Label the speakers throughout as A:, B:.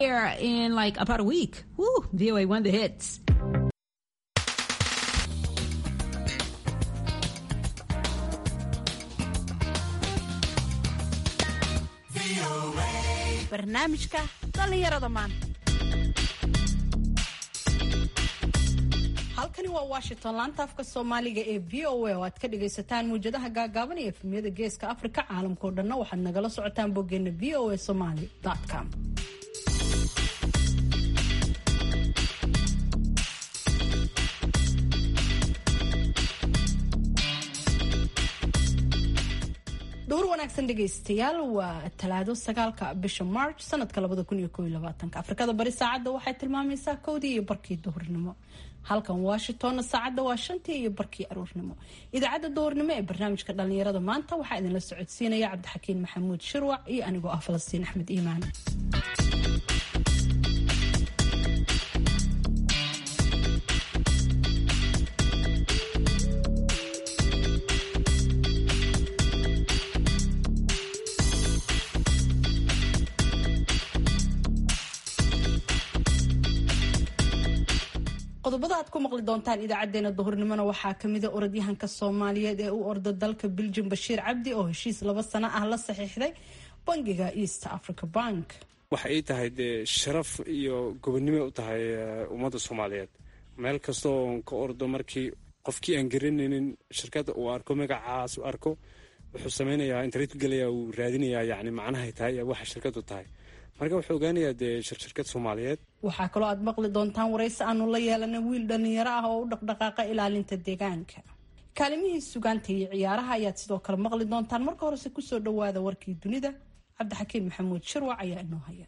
A: Here in like about a week. Woo, VOA won the hits.
B: barnaamijka dhallinyarada maanta halkani waa washington laanta afka soomaaliga ee v o a oo aad ka dhagaysataan muwjadaha gaagaaban iyo efemyada geeska afrika caalamkao dhanna waxaad nagala socotaan boggeena v o a somaly com dhowr wanaagsan dhegaystayaal waa talaado sagaalka bisha march sanadka labada kun iyo koob iyo labaatanka afrikada bari saacadda waxay tilmaamaysaa kowdii iyo barkii duhurnimo halkan washingtonna saacadda waa shantii iyo barkii aroornimo idaacadda duhurnimo ee barnaamijka dhallinyarada maanta waxaa idinla socodsiinaya cabdixakiin maxamuud shirwac iyo anigoo ah falastiin axmed iimaan qodobada aad ku maqli doontaan idaacadeena duhurnimona waxaa kamida orodyahanka soomaaliyeed ee u orda dalka biljum bashiir cabdi oo heshiis laba sano ah la saxiixday bangiga east africa bank
C: waxa ay tahay dee sharaf iyo gobonnimo u tahay ummadda soomaaliyeed meel kastoo ka ordo markii qofkii aan garanaynin shirkadda uu arko magacaas u arko wuxuu samaynayaa internet gelaya uu raadinayaa yani macnahay tahay waxa shirkaddu tahay marka wuxuu ogaanayaa dee shirkad soomaaliyeed
B: waxaa kaloo aad maqli doontaan waraysi aanu la yeelana wiil dhallinyaro ah oo u dhaqdhaqaaqa ilaalinta deegaanka kaalimihii sugaanta iyo ciyaaraha ayaad sidoo kale maqli doontaan marka horese kusoo dhawaada warkii dunida cabdixakiin maxamuud shirwac ayaa inoo haya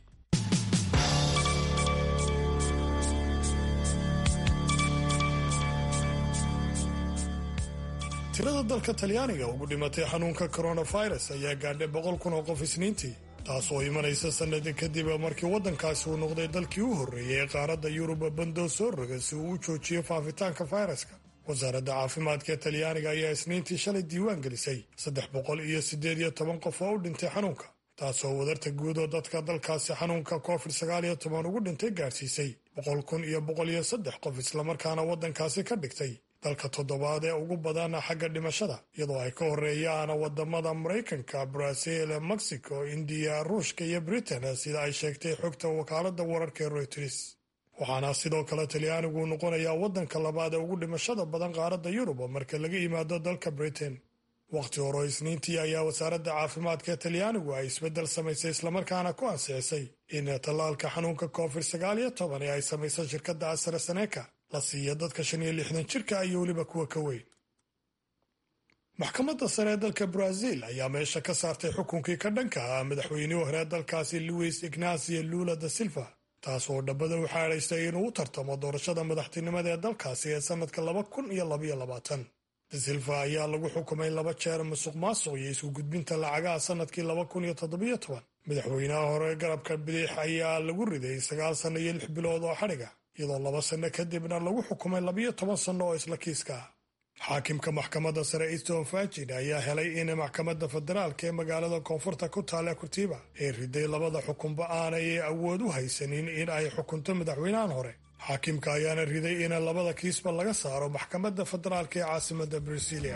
D: tirada dalka talyaaniga ugu dhimatay xanuunka coronavirus ayaa gaadhay boqol kun oo qof isniintii taasoo imanaysa sannadi kadib markii waddankaasi uu noqday dalkii u horreeyay ee qaaradda yuruba bandoo soo roga si uu u joojiyo faafitaanka fayraska wasaaradda caafimaadka ee talyaaniga ayaa isniintii shalay diiwaan gelisay saddex boqol iyo siddeed iyo toban qof oo u dhintay xanuunka taasoo wadarta guud oo dadka dalkaasi xanuunka covid sagaal iyo toban ugu dhintay gaadhsiisay boqol kun iyo boqol iyo saddex qof islamarkaana waddankaasi ka dhigtay dalka toddobaad ee ugu badana xagga dhimashada iyadoo ay ka horeeyaan wadamada maraykanka brazil mexico indiya ruushka iyo britain sida ay sheegtay xogta wakaalada wararka ee reuters waxaana sidoo kale talyaanigu noqonayaa wadanka labaad ee ugu dhimashada badan qaaradda yurub marka laga yimaado dalka britain wakhti hore isniintii ayaa wasaaradda caafimaadka ee talyaanigu ay isbeddel samaysay islamarkaana ku ansixisay in tallaalka xanuunka covid sagaal iyo toban ee ay samaysay shirkadda asraseneca la siiya dadka shan iyo lixdan jirka iyo weliba kuwa ka weyn maxkamadda sare ee dalka brazil ayaa meesha ka saartay xukunkii ka dhanka ah madaxweynihii hore dalkaasi luis ignacio lula da silva taas oo dhabbada u xaadhaystay inuu u tartamo doorashada madaxtinimada ee dalkaasi ee sannadka laba kun iyo labaiyo labaatan da silva ayaa lagu xukumay laba jeer musuq maasuq iyo isku gudbinta lacagaha sannadkii laba kun iyo toddobiyo toban madaxweynaha hore garabka bidix ayaa lagu riday sagaal sanno iyo lix bilood oo xadhiga iyadoo laba sanno kadibna lagu xukumay labiyo toban sanno oo isla kiiska ah xaakimka maxkamadda sare easton fajin ayaa helay in maxkamadda federaalka ee magaalada koonfurta ku taale kurtiba ee riday labada xukunba aanay awood u haysanin in ay xukunto madaxweynahan hore xaakimka ayaana riday in labada kiisba laga saaro maxkamadda federaalka ee caasimadda brasilia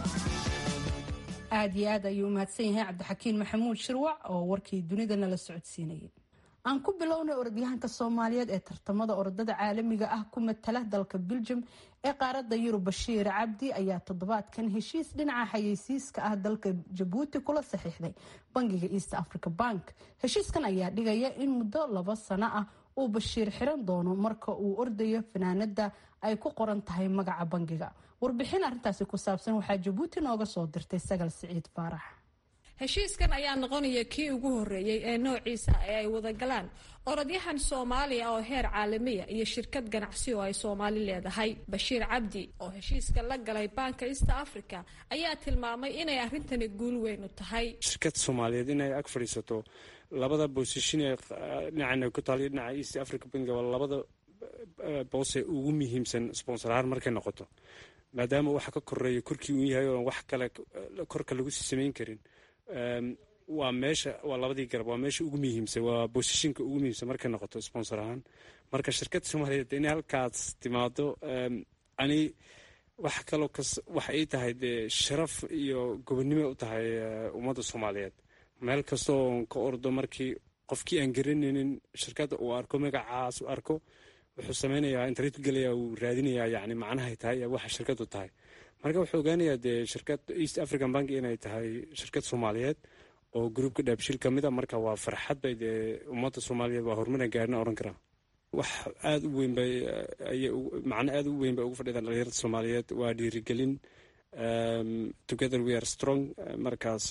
B: aada iyo aad ayuu umahadsan yahay cabdixakiin maxamuud shirwac oo warkii dunida nala socodsiinayay aan ku bilownay orodyahanka soomaaliyeed ee tartamada orodada caalamiga ah ku matala dalka biljum ee qaaradda yurub bashiir cabdi ayaa toddobaadkan heshiis dhinaca xayeysiiska ah dalka jabuuti kula saxiixday bangiga east africa bank heshiiskan ayaa dhigaya in muddo laba sano ah uu bashiir xiran doono marka uu ordayo fanaanada ay ku qoran tahay magaca bangiga warbixin arrintaasi ku saabsan waxaa jabuuti nooga soo dirtay sagal siciid faarax
E: heshiiskan ayaa noqonaya kii ugu horeeyey ee noociisa ee ay wadagalaan orodyahan soomaaliya oo heer caalamiya iyo shirkad ganacsi oo ay soomaali leedahay bashiir cabdi oo heshiiska la galay baanka east africa ayaa tilmaamay inay arrintani guul weyn u tahay
C: shirkad soomaaliyeed inay ag fadhiisato labada boosishin ee dhinacana ku taaliyo dhinaca east africa bank waa labada boose ugu muhiimsan sponsorahaan markay noqoto maadaama waxa ka koreeya korkii uu yahay oon wax kale korka lagu sii samayn karin waa meesha waa labadii garab waa meesha ugu muhiimsan waa bosishinka ugu muhiimsan markay noqoto sponsor ahaan marka shirkadda soomaaliyeed inay halkaas timaado ani wax kaloo kas waxa ay tahay dee sharaf iyo gobonnimo u tahay ummadda soomaaliyeed meel kastoo ka ordo markii qofkii aan garanaynin shirkadda uu arko magacaas u arko wuxuu sameynayaa internet gelaya uu raadinayaa yani macnahay tahay waxa shirkaddu tahay marka wuxuu ogaanayaa dee shirkad east african bank inay tahay shirkad soomaaliyeed oo gruubka dhaabshil ka mid a marka waa farxad bay dee ummadda soomaaliyeed waa horumara gaarina oran karaa wax aada u weyn bay macno aada u weyn bay ugu fadhidaan dhalinyarada soomaaliyeed waa dhiirigelin together we are strong markaas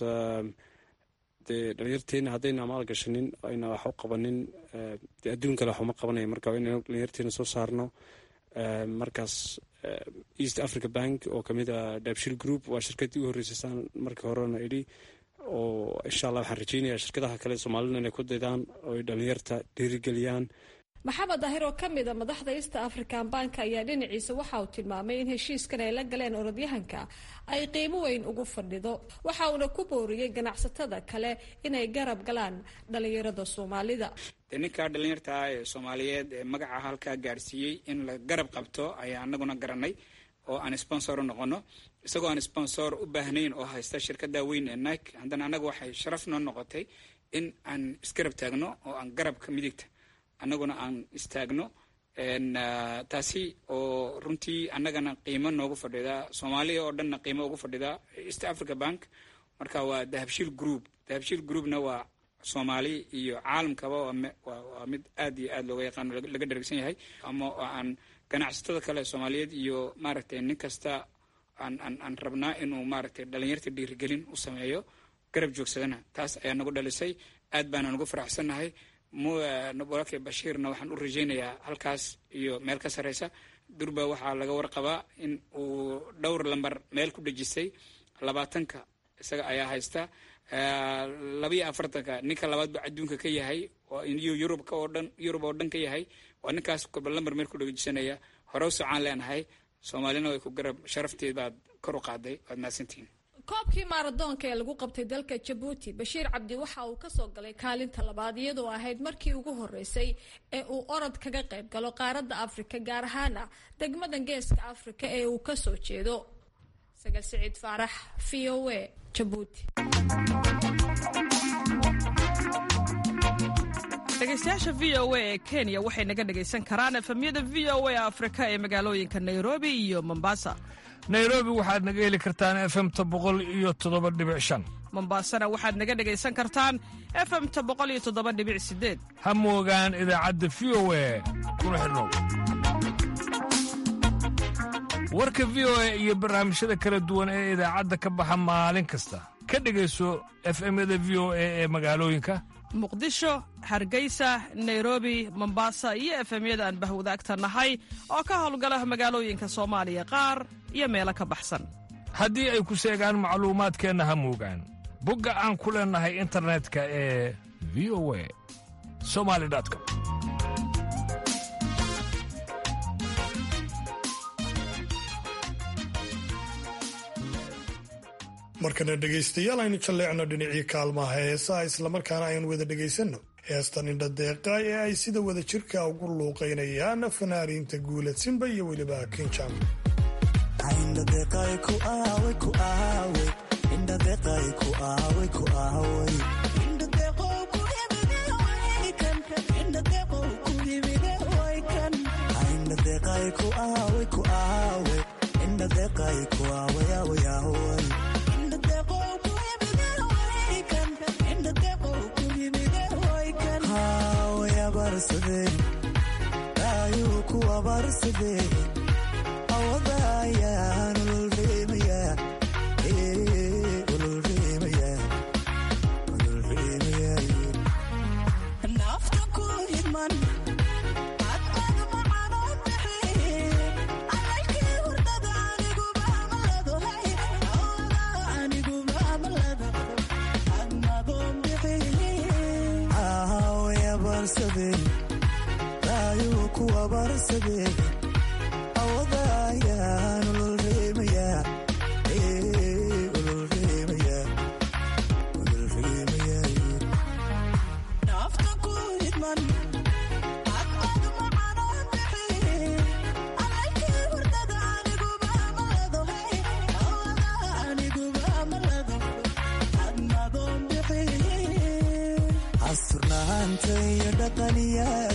C: dee dhalinyarteena haddayna amaal gashanin ayna wax u qabanin dee adduun kale wax uma qabanaya marka waa inaynu dhalinyarteena soo saarno markaas east africa bank oo kamid a dabshil group waa shirkaddii u horreysay saan markii horena idhi oo insha allah waxaan rajeynayaa shirkadaha kale soomaalida inay ku daydaan oo ay dhalinyarta dhiirigeliyaan
E: maxamed daahir oo ka mid a madaxda east african bank ayaa dhinaciisa waxa uu tilmaamay in heshiiskan ay la galeen orodyahanka ay qiimo weyn ugu fadhido waxa uuna ku booriyey ganacsatada kale inay garab galaan dhalinyarada soomaalida
F: de ninkaa dhalinyarta ah ee soomaaliyeed ee magaca halkaa gaarsiiyey in la garab qabto ayaa anaguna garanay oo aan sponsor u noqono isagoo aan sponsor u baahnayn oo haysta shirkada weyn ee nike haddana anaga waxay sharaf noo noqotay in aan isgarab taagno oo aan garabka midigta annaguna aan istaagno taasi oo runtii annagana qiimo noogu fadhida soomaaliya oo dhanna qiimo ugu fadhida east africa bank marka waa dahabshiil group dahabshiil groupna waa soomaali iyo caalamkaba waa mid aad iyo aad looga yaqaano laga dharagsan yahay ama aan ganacsatada kale soomaaliyeed iyo maaragtay nin kasta aan aan aan rabnaa inuu maaragtay dhalinyarta dhiirigelin u sameeyo garab joogsadana taas ayaa nagu dhalisay aad baana nagu faraxsannahay walaalkay bashiirna waxaan u rajaynayaa halkaas iyo meel ka sarreysa durba waxaa laga warqabaa in uu dhowr lambar meel ku dhejisay labaatanka isaga ayaa haysta labayo afartanka ninka labaad buu adduunka ka yahay iyo yurubka oo dhan yurub oo dhan ka yahay waa ninkaas kolba lambar meel ku dhejisanaya hore u socaan leenahay soomaalina way ku garab sharafteed baad kor u qaaday waad mahadsantihiin
E: koobkii maaradoonka ee lagu qabtay dalka jabuuti bashiir cabdi waxa uu kasoo galay kaalinta labaad iyadoo ahayd markii ugu horeysay ee uu orod kaga qayb galo qaaradda afrika gaar ahaana degmadan geeska afrika ee uu kasoo jeedo sagal siciid faarax v o a jabuuti
G: dhegeystayaasha v o a ee kenya waxay naga dhegaysan karaan efemyada v o a afrika ee magaalooyinka nairobi iyo mombasa
H: nairobi waxaad naga heli kartaan efemta boqol iyo toddoba dhibic shan
G: mombasana waxaad naga dhegaysan kartaan efemta boqol iyo toddoba dhibic sideed
H: ha moogaan idaacadda v o a kuna xidhnow warka v o a iyo barnaamijyada kala duwan ee idaacadda ka baxa maalin kasta ka dhegayso efemyada v o a ee magaalooyinka
G: muqdisho hargeysa nairobi mombasa iyo efemyada aan bahwadaagta nahay oo ka howlgala magaalooyinka soomaaliya qaar iyo meelo ka baxsan
H: haddii ay ku seegaan macluumaadkeenna ha moogaan bogga aan ku leennahay internetka ee v o a somali com
D: markana dhegaystayaal aynu jalleecno dhinacii kaalmaha heesaha islamarkaana aynu wada dhegaysanno heestan indhadeeqa ee ay sida wada jirka ugu luuqaynayaan fanaaniinta guulad simba iyo weliba kinjam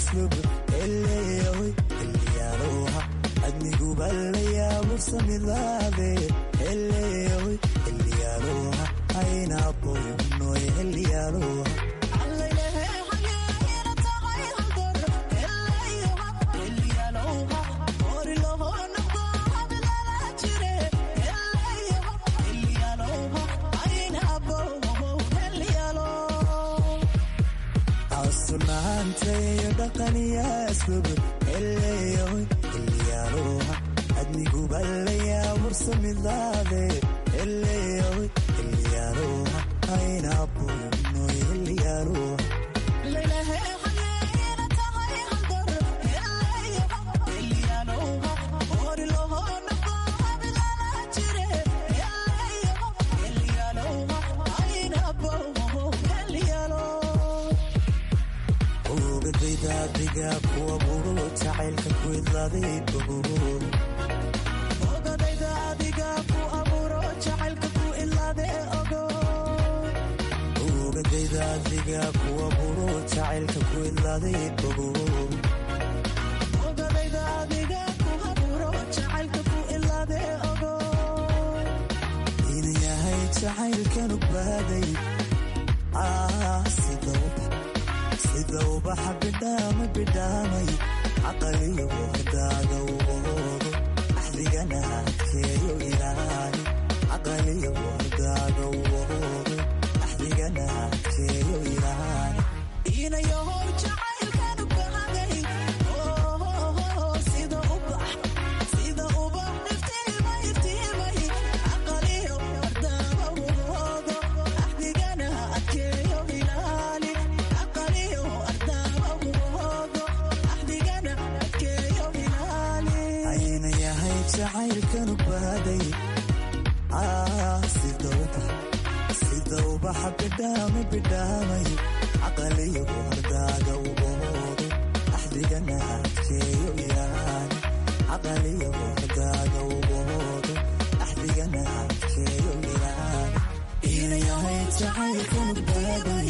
I: asluub eleeyahoy xilliyaaloha adniguba la yaabursamidlaade eleeyahoy xilliyaaloha aynaboynoy xilliyaaloha asunaantayo dhaqaniya asluub eleeyahoy xilliyaaloha adniguba la yaabursamidlaade eleeyahoy xilliyaaloha aynaboynoy xilliyaaloha ogadaydaadiga kuwa buro jacaylka ku idlaaday bogool ogadaydaadiga kuwa buro jacaylka ku idlaaday bogool ina yahay jacaylkan ubaaday sida ubaxa bidhaama bidhaamay caqaliyo wardaaga uboodo axdigana adkeeyo ilaali caqaliyo wardaaga uboodo axdigana adkeeyo ilaali ayna yahay jacaylkanu baaday sida ubaxa bidhaama bidhaamay caqaliyo wardaaga uboodo axdigana adkeeyo ilaali caqaliyo wardaaga uboodo axdigana adkeeyo ilaali ina yahay jacaylkanu baaday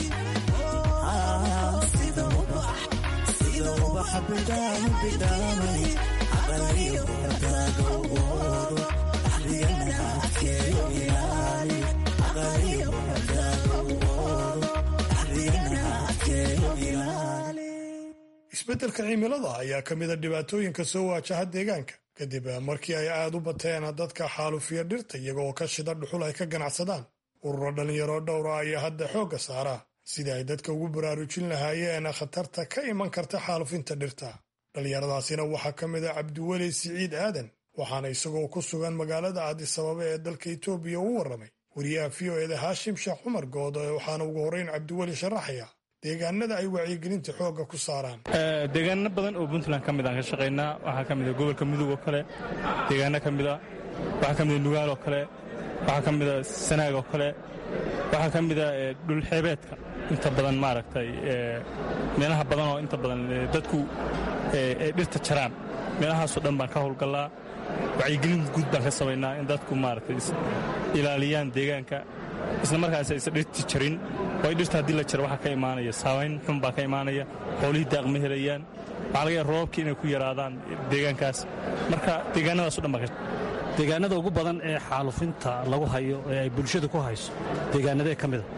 I: sida ubaxa bidhaama bidhaamay caqaliyo wardaaga uboodo axdigana adkeeyo ilaali caqaliyo wardaaga uboodo axdigana adkeeyo ilaali
D: isbeddelka cimilada ayaa ka mida dhibaatooyinka soo waajaha deegaanka kadib markii ay aad u bateen dadka xaalufiya dhirta iyagoo ka shida dhuxul ay ka ganacsadaan ururo dhallinyaro dhowra ayaa hadda xoogga saaraa sidii ay dadka ugu baraarujin lahaayeen khatarta ka iman karta xaalufinta dhirta dhallinyaradaasina waxaa ka mid a cabdiweli siciid aadan waxaana isagoo ku sugan magaalada aadisababa ee dalka etoobiya u warramay wariyaha v o eda haashim sheekh cumar good waxaana ugu horrayn cabdiweli sharaxaya deegaanada ay wacyigelinta xoogga ku saaraan
J: deegaano badan oo puntland ka mid aan ka shaqaynaa waxaa ka mida gobolka mudug oo kale deegaano ka mida waxaa ka mida nugaal oo kale waxaa ka mida sanaag oo kale waxaa ka mida dhulxeebeedka inta badan maaragtay meelaha badan oo inta badan dadku ay dhirta jaraan meelahaasoo dhan baan ka howlgallaa wacyigelin guud baan ka samaynaa in dadku maaragtay ilaaliyaan deegaanka isla markaas aysan dhirti jarin waayo dhirta haddii la jaro waxaa ka imaanaya saabayn xun baa ka imaanaya xoolihii daaq ma helayaan waxaa laga yaha roobabkii inay ku yaraadaan deegaankaas marka deegaanadaaso dhan baa ka
K: deegaanada ugu badan ee xaalufinta lagu hayo ee ay bulshadu ku hayso deegaanadee ka mida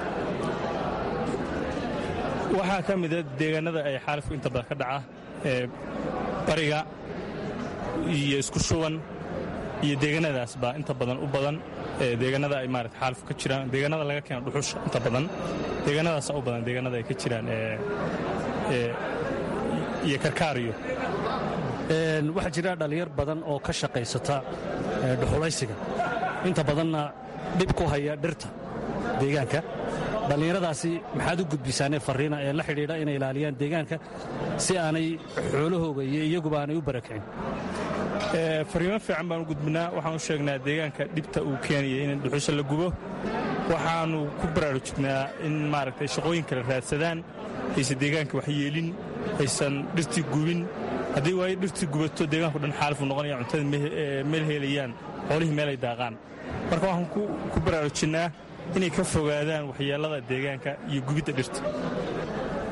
J: waxaa ka mida deegaanada ay xaalifku inta badan ka dhaca ee bariga iyo isku shuban iyo deegaanadaas baa inta badan u badan deegaanada ay maarata xaalifku ka jiraan deegaanada laga keeno dhuxusha inta badan deegaanadaasa u badan deegaanada ay ka jiraan iyo karkaariyo
K: waxaa jira dhallinyar badan oo ka shaqaysata dhuxulaysiga inta badanna dhib ku haya dhirta deegaanka dhallinyaradaasi maxaad u gudbisaanee farriina ee la xidhiidha inay ilaaliyaan deegaanka si aanay xoolahooga iyo iyaguba aanay u barakicin
J: fariimo fiican baan u gudbinaa waxaan u sheegnaa deegaanka dhibta uu keenaya in dhuxusha la gubo waxaannu ku baraarujinaa in maaragtay shaqooyin kale raadsadaan aysan deegaanka wax yeelin aysan dhirtii gubin haddii waayo dhirtii gubato deegaanku dhan xaalifu noqonaya cuntada meel helayaan xoolihii meelay daaqaan marka waxaan ku baraarujinnaa inay ka fogaadaan waxyeellada deegaanka iyo gubidda dhirta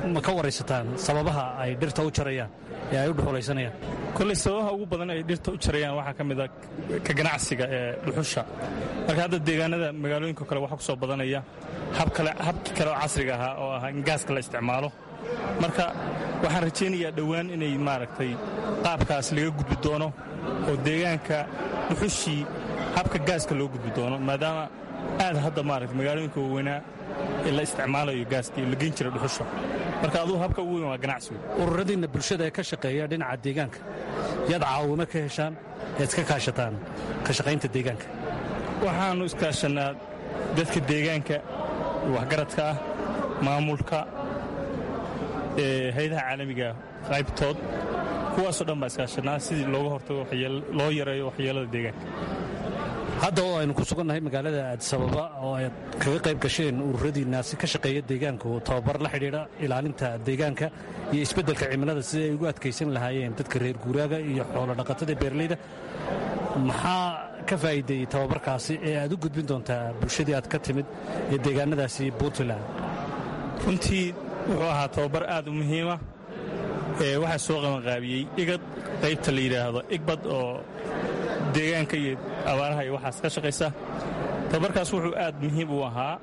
K: ma ka waraysataan sababaha ay dhirta u jarayaan ee ay u dhuxulaysanayaan
J: kolley sababaha ugu badan ay dhirta u jarayaan waxaa ka mid a ka ganacsiga ee dhuxusha marka hadda deegaanada magaalooyinka kale waxaa ku soo badanaya habkii kale oo casriga ahaa oo ahaa in gaaska la isticmaalo marka waxaan rajaynayaa dhowaan inay maaragtay qaabkaas laga gudbi doono oo deegaanka dhuxushii habka gaaska loo gudbi doono maadaama aad hadda maaragta magaalooyinka waaweynaa ee la isticmaalayo gaaska iyo la geyn jira dhuxusha marka adugu habka ugu weyn waa ganacsigu
K: ururadiinna bulshada ee ka shaqeeya dhinaca deegaanka yaad caawimo ka heshaan ead iska kaashataan ka shaqaynta deegaanka
J: waxaannu iskaashannaa dadka deegaanka waxgaradka ah maamulka hay-adaha caalamiga qaybtood kuwaasoo dhan baa iskaashannaa sidii looga hortago loo yareeyo waxyeelada deegaanka
K: hadda oo aynu ku sugannahay magaalada aadisababa oo aad kaga qayb gasheen ururadiinnaasi ka shaqeeya deegaanku tababar la xidhiidha ilaalinta deegaanka iyo isbeddelka cimilada sidii ay ugu adkaysan lahaayeen dadka reer guuraaga iyo xoolo dhaqatada beerleyda maxaa ka faa'iideeyey tababarkaasi ee aad u gudbin doontaa bulshadii aad ka timid ee deegaanadaasi puntland
J: runtii wuxuu ahaa tababar aad u muhiima waxaa soo qabanqaabiyey igad qaybta la yidhaahdo igbad oo deegaanka iyo abaaraha iyo waxaas ka shaqaysa tababarkaas wuxuu aad muhiim u ahaa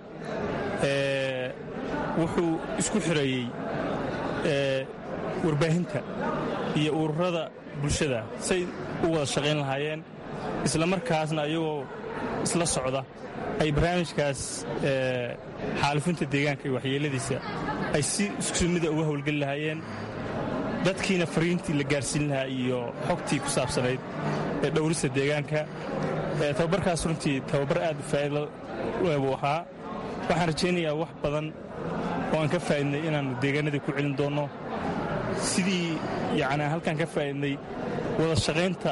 J: wuxuu isku xireeyey warbaahinta iyo ururada bulshada say u wada shaqayn lahaayeen isla markaasna ayagoo isla socda ay barnaamijkaas xaalifinta deegaanka iyo waxyeeladiisa ay si isku mida uga howlgeli lahaayeen dadkiina fariintii la gaarsiin lahaa iyo xogtii ku saabsanayd ee dhowrista deegaanka tababarkaas runtii tababar aad faa'iido buu ahaa waxaan rajaynayaa wax badan oo aan ka faa'idnay inaannu deegaanadii ku celin doonno sidii yacni halkaan ka faa'idnay wada shaqaynta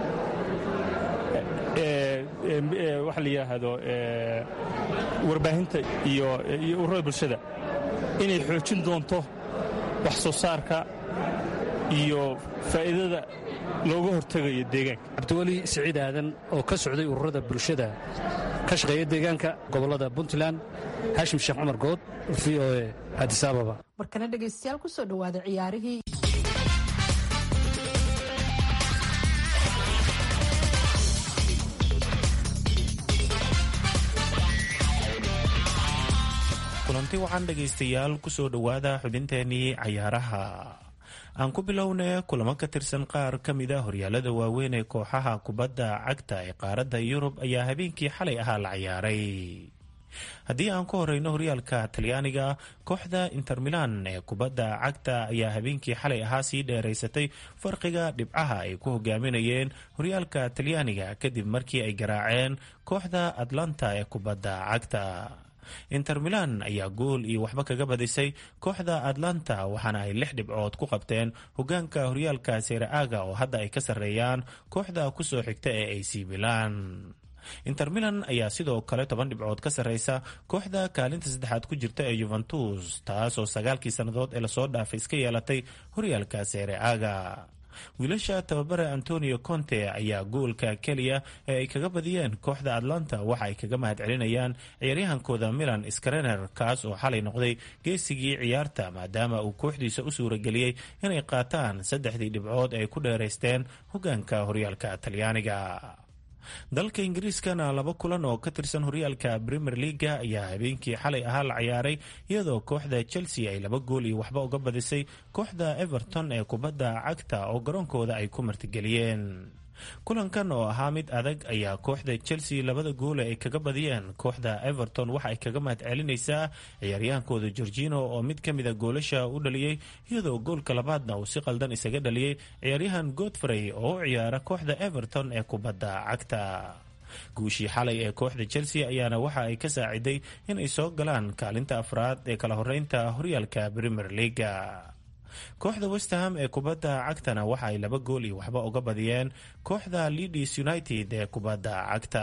J: waxa la yidhaahdo warbaahinta iyo ururada bulshada inay xoojin doonto wax soo saarka iyo faa'iidada looga hortegayo deegaanka
K: cabdiweli siciid aadan oo ka socday ururada bulshada ka shaqeeya deegaanka gobollada puntland haashim sheekh cumar good v o e adisababa
B: markana dhegaystayaal ku soo dhowaada ciyaarihii
L: kulanti waxaan dhegaystayaal ku soo dhowaada xubinteenii cayaaraha aan ku bilowna kulamo ka tirsan qaar ka mida horyaalada waaweyn ee kooxaha kubadda cagta ee qaaradda yurub ayaa habeenkii xalay ahaa la ciyaaray haddii aan ku horeyno horyaalka talyaaniga kooxda inter milan ee kubadda cagta ayaa habeenkii xalay ahaa sii dheeraysatay farqiga dhibcaha ay ku hogaaminayeen horyaalka talyaaniga kadib markii ay garaaceen kooxda atlanta ee kubadda cagta inter milan ayaa gool iyo waxba kaga badisay kooxda atlanta waxaana ay lix dhibcood ku qabteen hogaanka horyaalka sereaga oo hadda ay ka sarreeyaan kooxda kusoo xigta ee ac milan inter milan ayaa sidoo kale toban dhibcood ka sarreysa kooxda kaalinta saddexaad ku jirta ee yuventus taasoo sagaalkii sannadood ee lasoo dhaafay iska yeelatay horyaalka sereaga wiilasha tababare antonio conte ayaa goolka keliya ee ay kaga badiyeen kooxda atlanta waxa ay kaga mahad celinayaan ciyaaryahankooda milan skrener kaas oo xalay noqday geesigii ciyaarta maadaama uu kooxdiisa u suurageliyey inay qaataan saddexdii dhibcood ay ku dheeraysteen hogaanka horyaalka talyaaniga dalka ingiriiskana laba kulan oo ka tirsan horyaalka premier leaga ayaa habeenkii xalay ahaa la ciyaaray iyadoo kooxda chelsea ay laba gool iyo waxba uga badisay kooxda everton ee kubadda cagta oo garoonkooda ay ku martigeliyeen kulankan oo ahaa mid adag ayaa kooxda chelsea labada goole ay kaga badiyeen kooxda everton waxa ay kaga mahad celinaysaa ciyaaryahaankooda gorgino oo mid ka mida goolasha u dhaliyey iyadoo goolka labaadna uu si qaldan isaga dhaliyey ciyaaryahan godfrey oo u ciyaara kooxda everton ee kubadda cagta guushii xalay ee kooxda chelsea ayaana waxa ay ka saaciday inay soo galaan kaalinta afraad ee kala horeynta horyaalka premier leaga kooxda westham ee kubadda cagtana waxa ay laba gool iyo waxba uga badiyeen kooxda leadis united ee kubadda cagta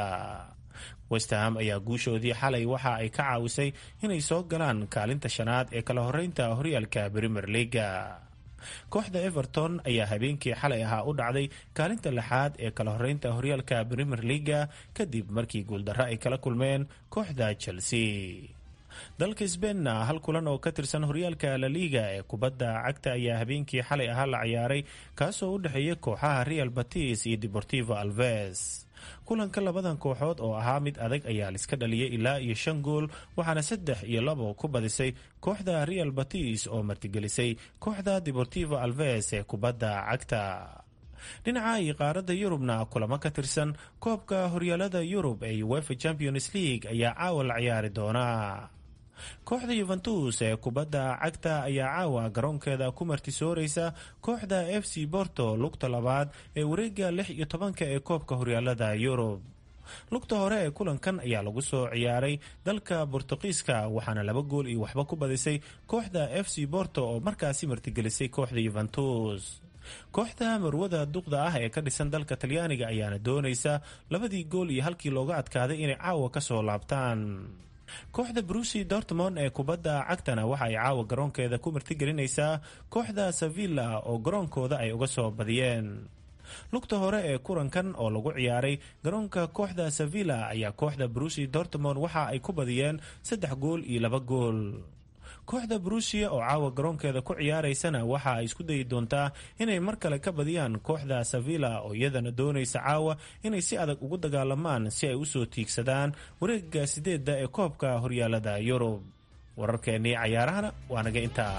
L: westham ayaa guushoodii xalay waxa ay ka caawisay inay soo galaan kaalinta shanaad ee kala horeynta horyaalka premier leaga kooxda everton ayaa habeenkii xalay ahaa u dhacday kaalinta lixaad ee kala horeynta horyaalka premier leaga kadib markii guuldarro ay kala kulmeen kooxda chelsea dalka sbeinna hal kulan oo ka tirsan horyaalka laliga ee kubadda cagta ayaa habeenkii xalay ahaa la ciyaaray kaasoo u dhexeeya kooxaha real batis iyo deportivo alves kulanka labadan kooxood oo ahaa mid adag ayaa liska dhaliyay ilaa iyo shan gool waxaana saddex iyo labo ku badisay kooxda real batis oo martigelisay kooxda deportivo alves ee kubadda cagta dhinaca iyo qaaradda yurubna kulamo ka tirsan koobka horyaalada yurub ee uefa champions league ayaa caawa la ciyaari doona kooxda yuventus ee kubadda cagta ayaa caawa garoonkeeda ku martisooreysa kooxda f c borto lugta labaad ee wareega lix iyo tobanka ee koobka horyaalada yurub lugta hore ee kulankan ayaa lagu soo ciyaaray dalka bortuqiiska waxaana laba gool iyo waxba ku badisay kooxda f c borto oo markaasi martigelisay kooxda yuventus kooxda marwada duqda ah ee ka dhisan dalka talyaaniga ayaana doonaysa labadii gool iyo halkii looga adkaaday inay caawa kasoo laabtaan kooxda brusi dortmond ee kubadda cagtana waxa ay caawa garoonkeeda ku martigelinaysaa kooxda sevilla oo garoonkooda ay uga soo badiyeen lugta hore ee kulankan oo lagu ciyaaray garoonka kooxda sevilla ayaa kooxda brusi dortmond waxa ay ku badiyeen saddex gool iyo laba gool kooxda brusia oo caawa garoonkeeda ku ciyaaraysana waxa ay isku dayi doontaa inay mar kale ka badiyaan kooxda sevilla oo iyadana doonaysa caawa inay si adag ugu dagaalamaan si ay usoo tiigsadaan wareega sideedda ee koobka horyaalada yurub wararkeennii cayaarahana waa naga intaa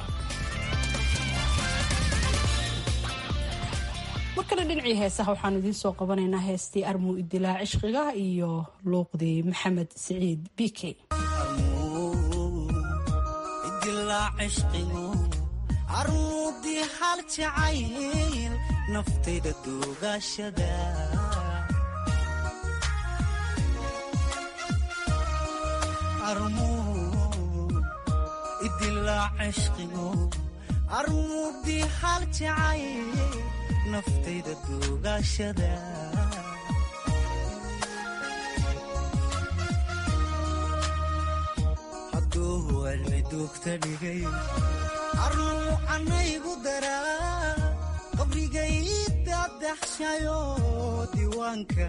B: markale dhinacii heesaha waxaanu idiin soo qabanaynaa heestii armuu idilaa cishqiga iyo luuqdii maxamed siciid bike
M: armuudii hal jacayl naftayda duugaashada idilaa cishqigo armuudii hal jacayl naftayda duugaashada hadduu cilmi duugta dhigay arnuu canaygu daraa qabrigayda daxshayo diiwaanka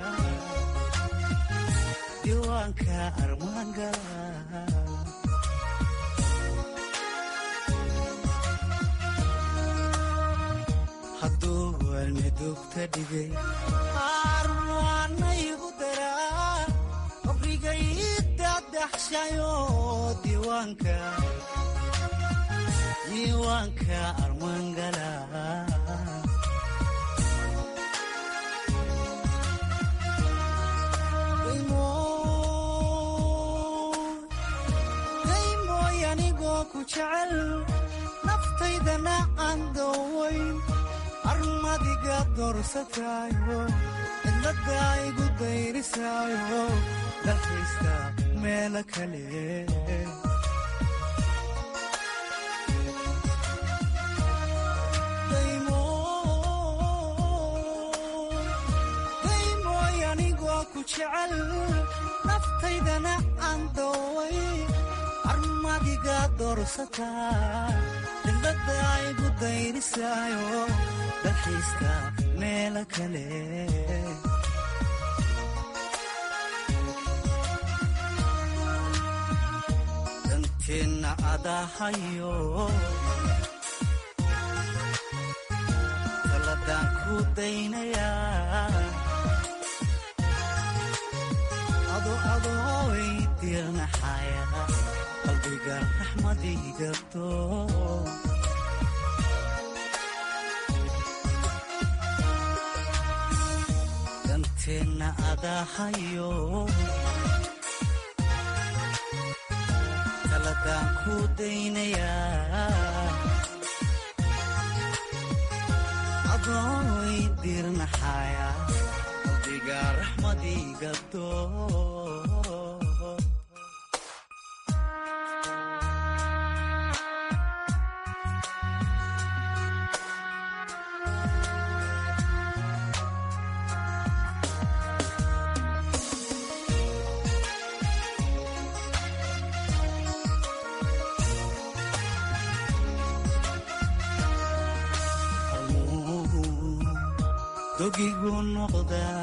M: armaan gala hadduu cilmi duugta dhigay arnuu canaygu daraa qabrigayda daxshayo diiwaanka diiwaanka armangala daymooy anigoo ku jecel naftaydana aan doowayn armadiga doorsataayo cidladda igu dayrisaayo dalkaysta meelo kale naftaydana aan dooway armadiga doorsataa cidladda igu dayrisaayo dalxiiska meelo kale danteenna adahayo taladaan ku daynayaa adooy dirnaxaya qalbiga raxmadigato danteenna adahayo taladaan ku daynayaa adooy dirnaxaya qalbiga raxmadigato dogigu noqdaa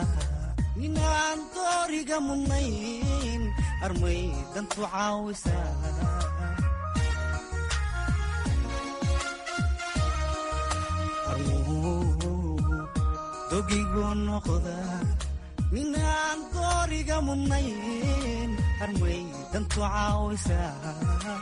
M: ninaan dooriga mudnayn armay dantu caawisaa dogigu noqda minaan dooriga mudnayn harmay dantu caawisaa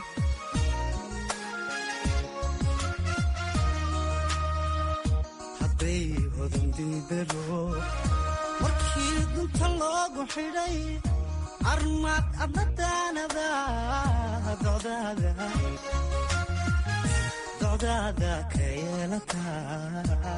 M: hadday hodandidaro markii dunta loogu xidhay armaad adnadaanada docdaada docdaada ka yeelataa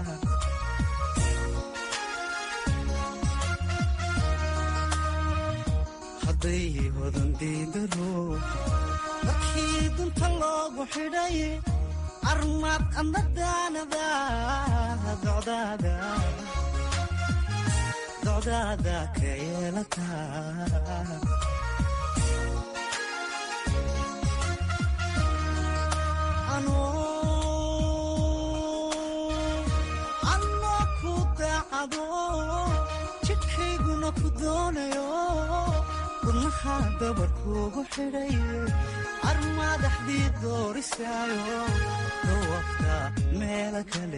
M: hadday hodandidaro markii dunta loogu xidhay armaad adnadaanada docdaada docdaada ka yeelataa anoo ku daacado jidhkayguna ku doonayo wadnaha dabarkuugu xidhay armaadaxdii doorisaayo dawafta meelo kale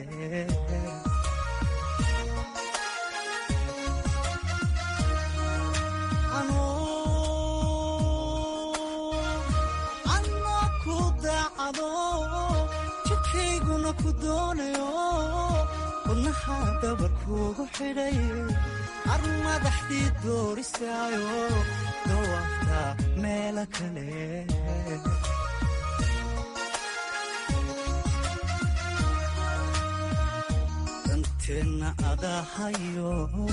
M: anoo ku daacado jidhkayguna ku doonayo wadnaha dabarkuugu xidhay armadaxdii doorisaayo dawafta meelo kale danteenna adahayo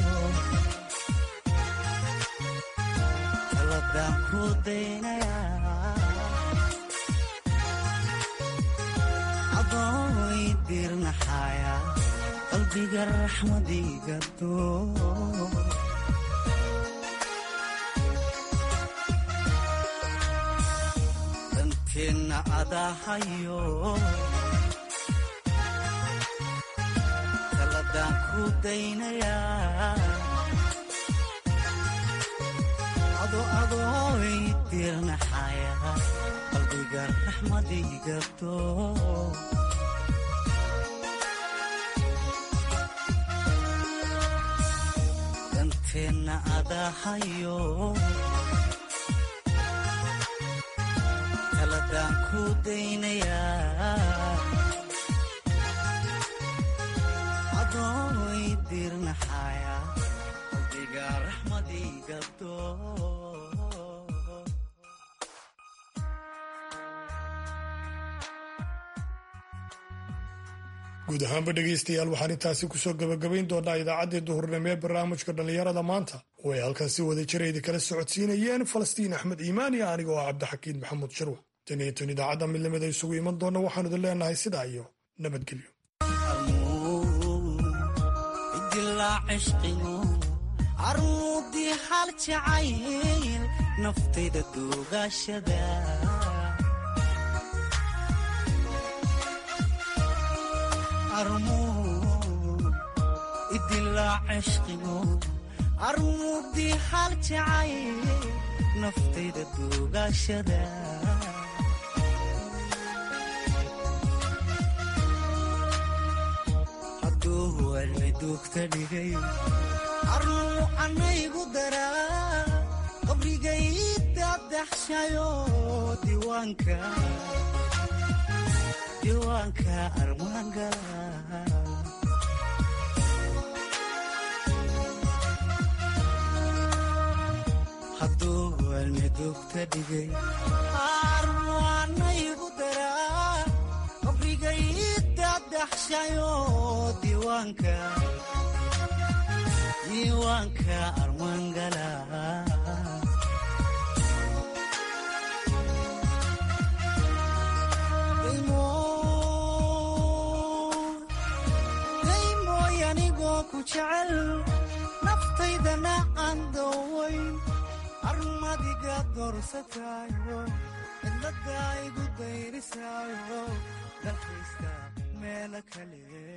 M: taladaan ku daynayaa adooy dirnaxaya qalbiga raxmadiga doo danteenna adahayo taladaan ku daynayaa ado adooy dirnaxaya qalbiga raxmadiga doo danteenna adahayo taladaan ku daynayaa adooy dirnaxaya qalbiga raxmadiga doo
D: guud ahaanba dhegaystayaal waxaan intaasi kusoo gebagabayn doonaa idaacaddii duhurnimo ee barnaamijka dhallinyarada maanta oo ay halkan si wada jirayda kala socodsiinayeen falastiin axmed iimaan iyo aniga oo cabdixakiin maxamuud shirwa tan iyo tan idaacadda midnimada isugu iman doona waxaanu idin leenahay sidaa iyo nabadgelyo
M: armuudii hal jacayl naftayda duugashada idilaa cishqigo armuudii hal jacayl naftayda duugashada hadduu walmi duugta dhigay armuu anaygu daraa qabrigay dadaxshayo diiwaanka diiwaanka armaangala hadduu walmi duugta dhigay armuu anaygu daraa qabrigay dadaxshayo diiwaanka diiwaanka armaangala daymooy anigoo ku jecel naftaydana aan doowayn armadiga doorsataayo cidladaa igu dayrisaayo dalkaysta meelo kale